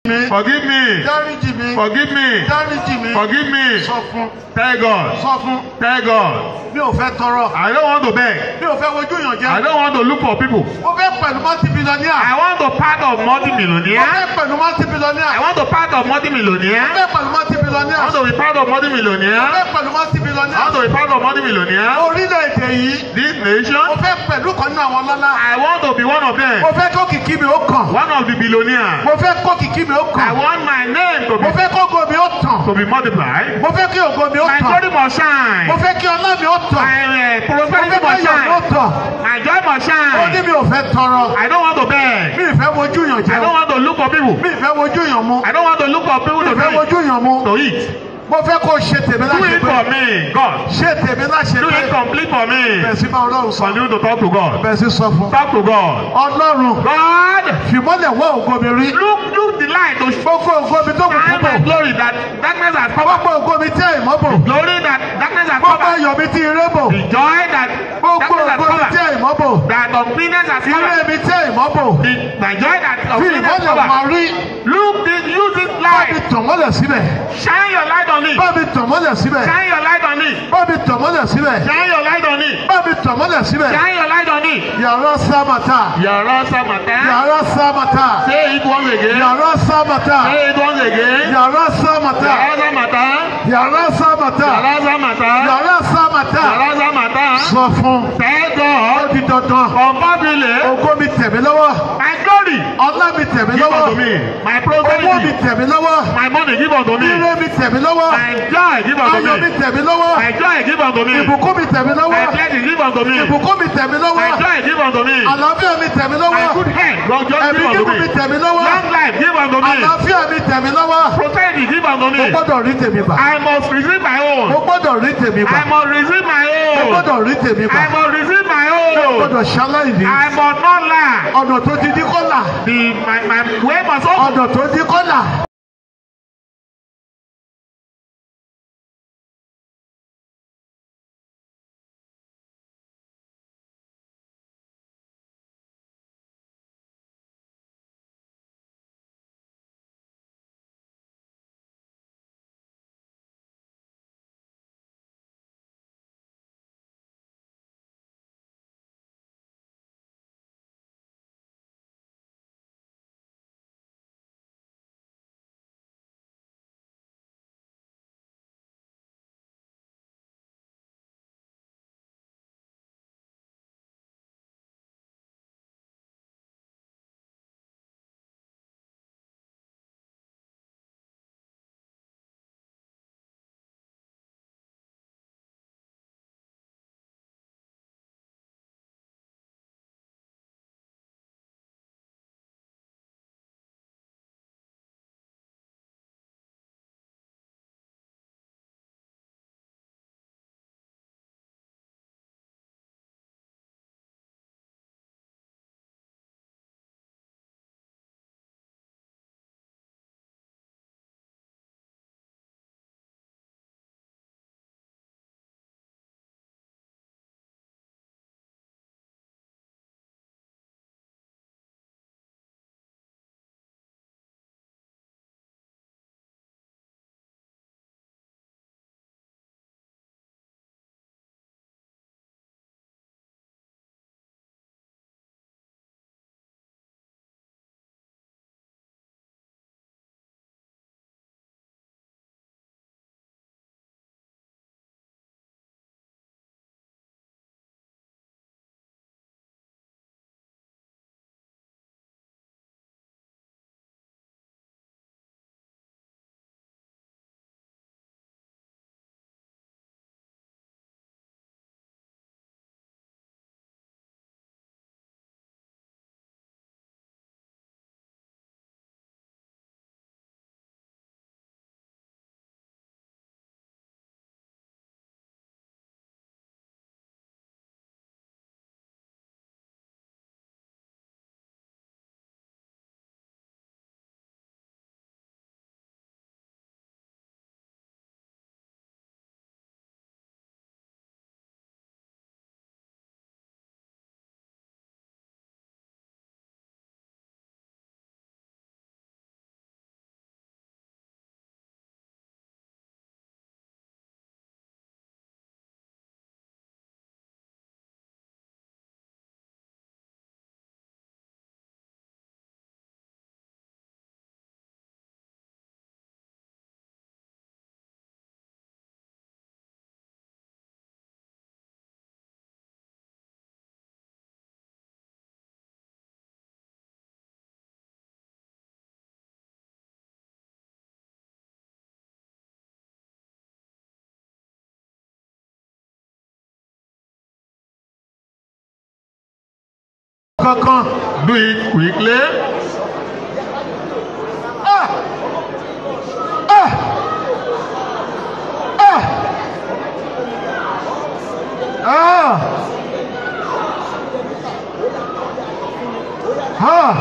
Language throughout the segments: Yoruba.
mi. Forgive me. dáríjì mi. Forgive me. dáríjì mi. Forgive me. sọ fún Tell God. sọ fún Tell God. mi ò fẹ́ tọrọ I don't want to beg. mi ò fẹ́ wojú yàn I jẹ don't want to look for people. mo fẹ́ pẹ̀lú mọ́tì bílọ́níà I want to part of mo multi-millionaire. fẹ́ pẹ̀lú mọ́tì bílọ́níà I want to part of mo multi-millionaire. fẹ́ pẹ̀lú mọ́tì I bílọ́níà want to be part of mo multi-millionaire. fẹ́ pẹ̀lú mọ́tì I bílọ́níà want to be part of multi-millionaire. orílẹ̀-èdè yìí This mo nation. fẹ́ pẹ̀lú kan nínú àwọn ọlọ́lá I want to be one of mo them. fẹ́ kó kìkì mi ó kàn One of the billionaires. mo fẹ́ kó kìkì mi ó I kàn want my name to mo be fẹ́ kó ògo mi ó tàn to be multiplied. mo fẹ́ kí ògo mi ó My tàn glory must shine. mo fẹ́ kí ọlá mi ó tàn My uh, mo prosperity fẹ́ kí must ayọ̀ mi ó shine. tàn My joy must ó ní shine. mi ò fẹ́ tọrọ I don't want to beg. mi ì fẹ́ wojú yàn I jẹ don't want to look for people. mi ì fẹ́ wojú yàn mu I don't want to look for people mi to ì fẹ́ drink, wojú yàn mu to eat. mo fẹ́ kó o ṣe tèmi Do láṣẹ it pé for me, God. ṣe tèmi láṣẹ Do pé it complete for me. bẹ̀rẹ̀ sí máa ọlọ́run sọ Continue to talk to God. bẹ̀rẹ̀ sí sọ fún Talk to God. ọlọ́run God, fìmọ́lẹ̀ wọ́ ògo mi rí look, look the light to gbogbo ògo mi tó kù shine my púpọ̀ glory that darkness has covered. gbogbo ògo mi tí èèmọ́ bò Glory that darkness has gbogbo covered. ayọ̀ mi tí ire bò The joy that gbogbo darkness has ògo mi tí covered. èèmọ́ bò That uncleanness has ire covered. mi tí èèmọ́ bò The, my joy that fi uncleanness ìmọ́lẹ̀ wá covered. rí Look this, use this bá mi light. tàn mọ́lẹ̀ síbẹ̀ Shine your light on it. bá mi tàn mọ́lẹ̀ síbẹ̀ Shine your light on it. bá mi tàn mọ́lẹ̀ síbẹ̀ Shine your light on it. bá mi tàn mọ́lẹ̀ síbẹ̀ Shine your light on it. yàrá sámàtà Yàrá Samata. yàrá sámàtà Say it once again. yàrá sámàtà Say it once again. yàrá sámàtà Yàrá Samata. yàrá sámàtà Yàrá Samata. yàrá sámàtà Yàrá Samata. sọ fún Thank ó God. di dandan Compatibly. ògo mi tẹ̀ mí lọ́wọ́ My glory. ọlá mi tẹ̀ mí Give lọ́wọ́ unto me. My owó mi prosperity. tẹ̀ mí lọ́wọ́ My money. Give unto me. ire mi tẹ̀ mí lọ́wọ́ My joy. Give unto ayọ̀ mi me. tẹ̀ mí lọ́wọ́ My joy. Give unto me. ìbùkún mi tẹ̀ mí My lọ́wọ́ blessing. Give unto me. ìbùkún mi tẹ̀ mí My lọ́wọ́ joy. Give unto me. àlàáfíà mi tẹ̀ mí My lọ́wọ́ good health. God just ẹ̀mí give unto gígùn mi me. tẹ̀ mí lọ́wọ́ Long life. Give unto me. àlàáfíà mi tẹ̀ mí lọ́wọ́ Prosperity. Give unto mo me. gbọ́dọ̀ rí tèmi gbà I must receive my own. mo gbọ́dọ̀ rí tèmi gbà I must receive my mo own. gbọ́dọ̀ rí tèmi gbà I must receive my mo own. gbọ́dọ̀ ṣaláìní I must not lie. ọ̀nà tó di dí kọ́là The my my way must open. ọ̀nà tó di kọ́là kankan. Do it quickly. Ah! Ah! Ah! Ah! Ah!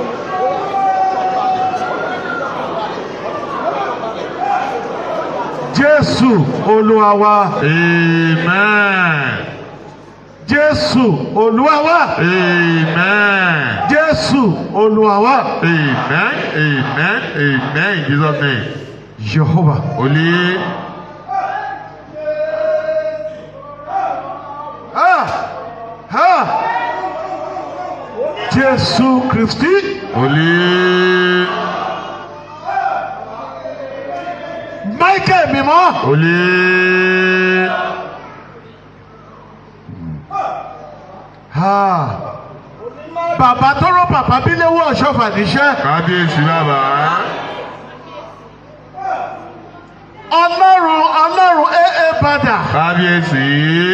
Jésù Olúwa wa. Amen. Jésù Olúwa wa. Amen. Jésù Olúwa wa. Amen. Amen. Amen. In Jesus' name. Jehovah. Holy. Ah! Ah! Jésù Kristi. Holy. Michael mímọ́. Holy. Ah! Bàbá tó rán bàbá Bíléwọ́ ọ̀ṣọ́fà níṣẹ́. Kábíyèsí bàbá. Ọlọ́run Ọlọ́run AA Bada. Kábíyèsí.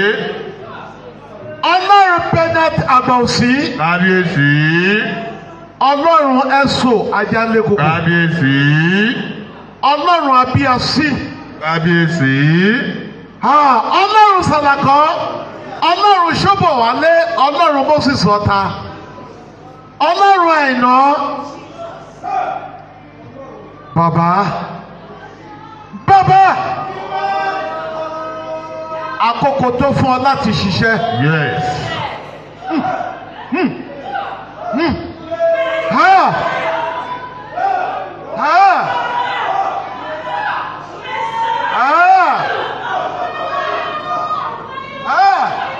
Ọlọ́run Bennett Àgbọ̀nsí. Kábíyèsí. Ọlọ́run Ẹ̀sọ́ Ajálẹ́kùkù. Kábíyèsí. Ọlọ́run Abíyasí. Kábíyèsí. Ah! Ọlọ́run Sàlàkọ́. Ọlọ́run Ṣọ́bọ̀wálé. Ọlọ́run Moses Ọ̀tà. Ọlọ́run Àìná. Bàbá. Bàbá. Àkókò tó fún ọ láti ṣiṣẹ́. Yes. Ha! Ha! Ha! Ha!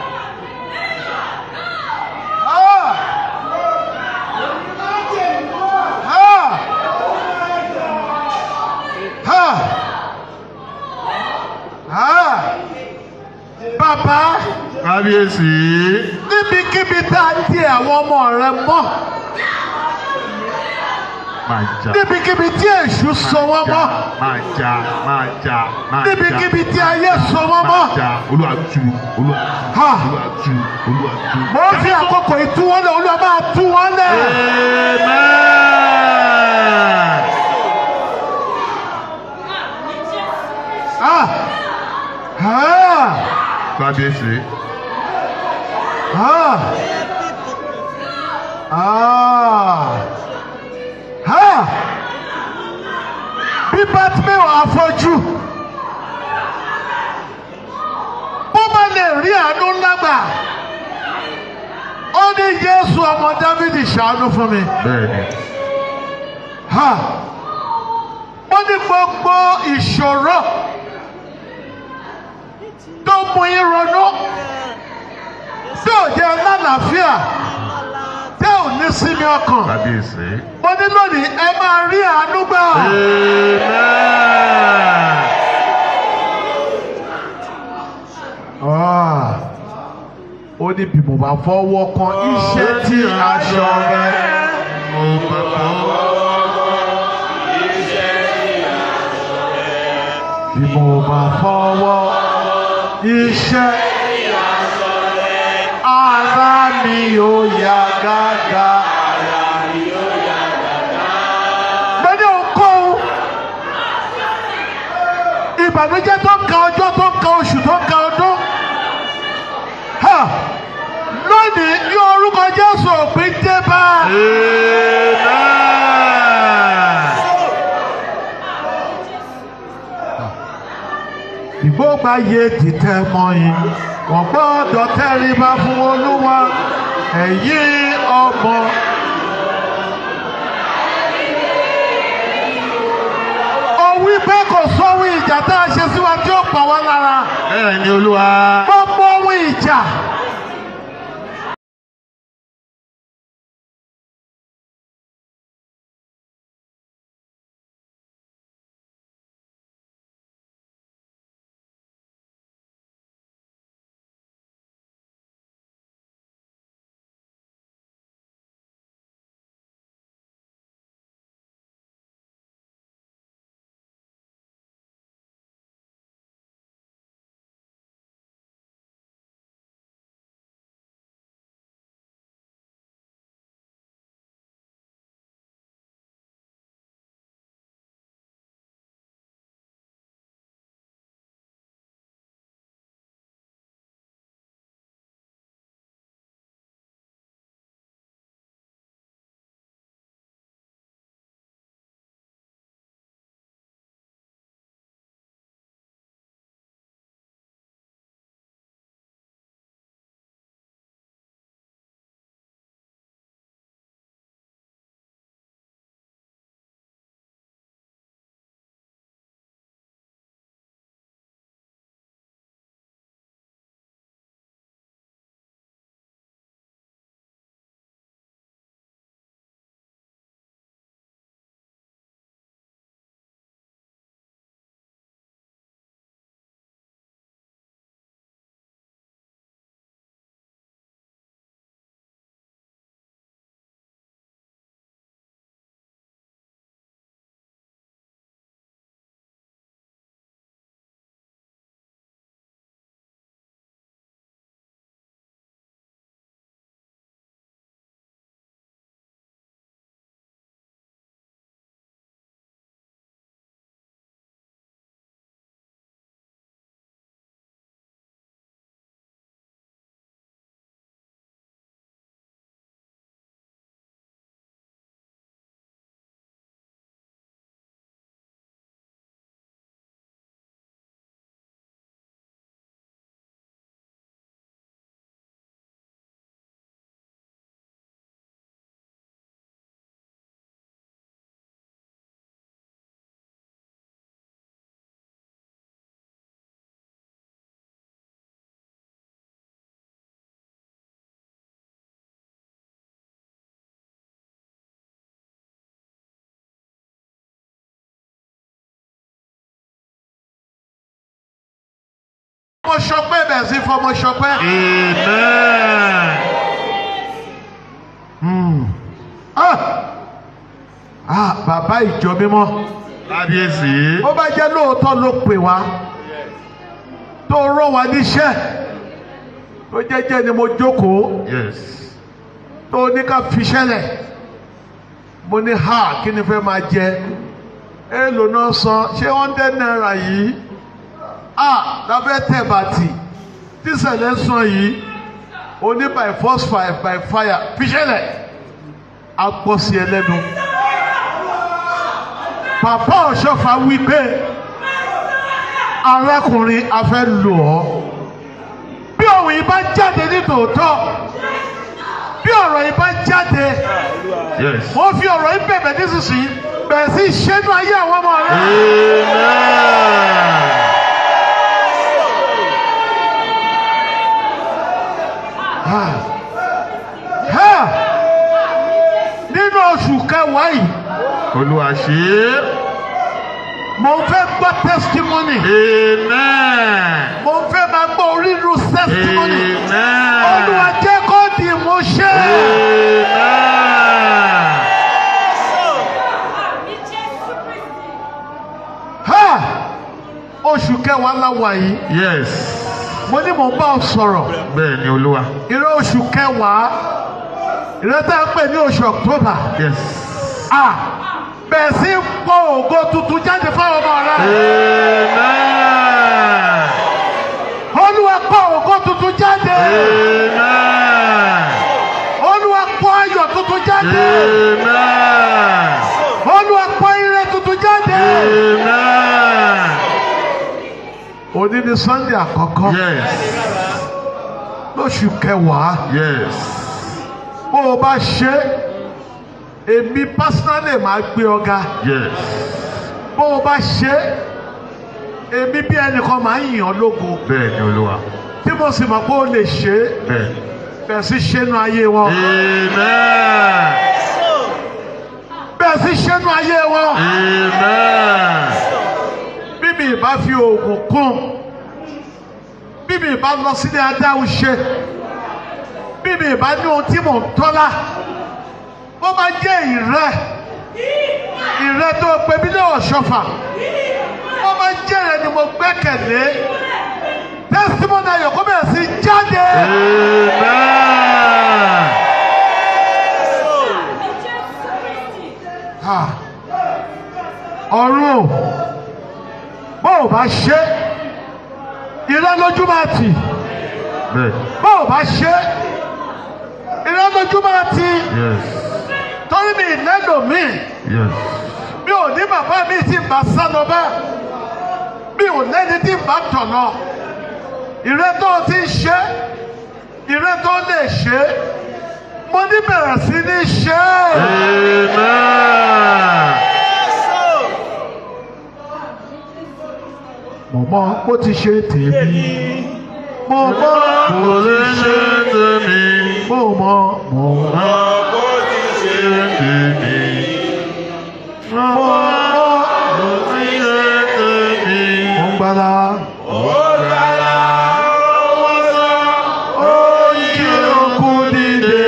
Ha! Ha! Ha! Ha! Bàbá Kábíyèsí. níbikíbi tá a di àwọn ọmọ rẹ mọ́ Máa jà. níbikíbi tí èṣù so wọ́n mọ́ Máa jà. Máa jà. Máa jà. níbikíbi tí ayé so wọ́n mọ́. Máa jà. Olúwa tú. Olúwa tú. Ha! Olúwa tú. Olúwa tú. mo ń fi àkókò ìtú wọn lẹ olúwa máa tú wọn lẹ. Amen. Ah! Ah! Kábíyèsí. Ah! Ah! Ah! bí bátìmẹ́wò afọ́jú bó bá lè rí àánú ńlá gbà ó ní Jésù ọmọ Dáfídì ṣàánú fún mi. Bẹ́ẹ̀ni. Ha! Wọ́n ní gbogbo ìṣòro tó mú yín ronú tó jẹ́ lálàáfíà tẹ́ ò ní sinmi ọkàn. Kábíyèsí. Mo ní lónìí ẹ máa rí àánú gbà. Amen. Ah! Ó ní bí mo bá fọwọ́ kan iṣẹ́ tí aṣọ rẹ. Mo bá fọwọ́. Bí mo bá fọwọ́ iṣẹ́ ara mi ò yá gágá. Gbẹ́dẹ̀ ohunkóhun ìbànújẹ́ tó ń ka ọjọ́ tó ń ka oṣù tó ń ka ọdún. Ha! Lónìí ní orúkọ Jésù òpin dé bá. Amen. ìgbógba yé títẹ mọyìn wọn gbọ́dọ̀ tẹríba fún olúwa ẹ̀yin ọmọ. ó wí pé kò sóhun ìjà tá a ṣe sí wa tí ó pa wá lára Bẹ́ẹ̀ ni Olúwa. gbogbo ohun ìjà Mo ṣọpẹ́ bẹ̀rẹ̀ sí fọmọ ṣọpẹ́. Amen. Ah! Ah, bàbá ìjọ mímọ́. Kábíyèsí. Ó bá jẹ́ lóòótọ́ ló pè wá. Tó rán wa níṣẹ́. Tó jẹ́jẹ́ ni mo jókòó. Yes. Tó ní ká fiṣẹ́ lẹ̀. Mo ní ha kí ni fẹ́ máa jẹ? Èèlò náà san ṣé hundred naira yìí? Ah! Lábẹ́ tẹ̀ bàtì. Tíṣẹ̀lẹ̀ sàn yìí. O ní by force fire by fire fiṣẹ́ lẹ̀. A gbọ́ sí ẹ lẹ́nu. Bàbá ọ̀ṣọ́fà wí pé arákùnrin a fẹ́ lò ọ́. Bí òun yìí bá jáde ní tòótọ́, bí ọ̀rọ̀ yìí bá jáde, Yes. wọ́n fi ọ̀rọ̀ yìí bẹ̀bẹ̀ nísinsìnyí bẹ̀rẹ̀ sí ṣẹ́nu ayé àwọn ọmọ rẹ̀. Amen. Ha! Nínú oṣù kẹwàá yìí, Olúwa ṣe é. mo fẹ́ gbọ́ testimony. Amen. Mo fẹ́ máa gbọ́ orírun testimony. Amen. Olúwa jẹ́ kó di ìmúṣẹ. Amen. Ha! Oṣù kẹwàá la wà yìí. Yes. Mo ní mò ń bá ọ sọ̀rọ̀. Bẹ́ẹ̀ ni Olúwa. Ìrẹ́ oṣù kẹwàá. Ìrẹ́ tá a pè ní oṣù October. Yes. Ah! Bẹ̀rẹ̀ sí pọ̀ ògo tuntun jáde fáwọn ọmọ rẹ̀. Amen. Olúwa pọ̀ ògo tuntun jáde. Amen. Olúwa pọ̀ ayọ̀ tuntun jáde. Amen. Olúwa pọ̀ ire tuntun jáde. Amen. Òní ni Sunday àkọ́kọ́ Yes. lóṣù kẹwàá. Yes. Bó o bá ṣe é, èmi personally máa gbé ọ̀gá. Yes. Bó o bá ṣe é, èmi bí ẹnìkan máa ń yàn ọ́ lógo. Bẹ́ẹ̀ ni Olúwa. Tí mo sì mọ̀ pé o lè ṣe é, Bẹ́ẹ̀. bẹ̀rẹ̀ sí ṣẹ́nu ayé wọn. Amen. Bẹ̀rẹ̀ sí ṣẹ́nu ayé wọn. Amen. bí mi ìbá fi oògùn kún bí mi ìbá lọ sílé adáhùn ṣe bí mi ìbá ní ohun tí mò ń tọ́lá bó bá jẹ́ ìrẹ́ ìrẹ́ tó pe mí ní ọ̀ṣọ́fà bó bá jẹ́ ìrẹ́ ni mo gbẹ́kẹ̀lé testimony ayọ̀ kó bẹ̀rẹ̀ sí jáde Amen. Ha! ọ̀run o bó o bá ṣe ìrẹ́ lójú máa tì. Bẹ́ẹ̀. bó o bá ṣe ìrẹ́lójúmọ́ ti Yes. torí mi lẹ́nu mi Yes. mi ò ní bàbá mi tí ń bá sá lọ bá mi ò lẹ́ni tí ń bá tọ̀ lọ ìrẹ́ tó o ti ń ṣe ìrẹ́ tó lè ṣe mo ní bẹ̀rẹ̀ sí ní ṣe Amen. mo mọ bó ti ṣe tèmi mo mọ Kò lè ṣe tèmi. mo mọ mo mọ Kò lè ṣe tèmi. mo mọ Kò lè ṣe tèmi. mo ń gbára ó jí òkú dìde.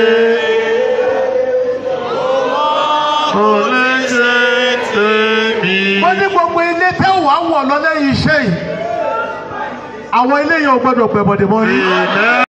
Kò lè ṣe tèmi. wọ́n ní gbogbo ilé tẹ́ wàá wọ̀ lọ lẹ́yìn iṣẹ́ yìí àwọn ilé yẹn ò gbọ́dọ̀ pẹ̀bọ̀dẹ̀ mọ́ rí. Amen.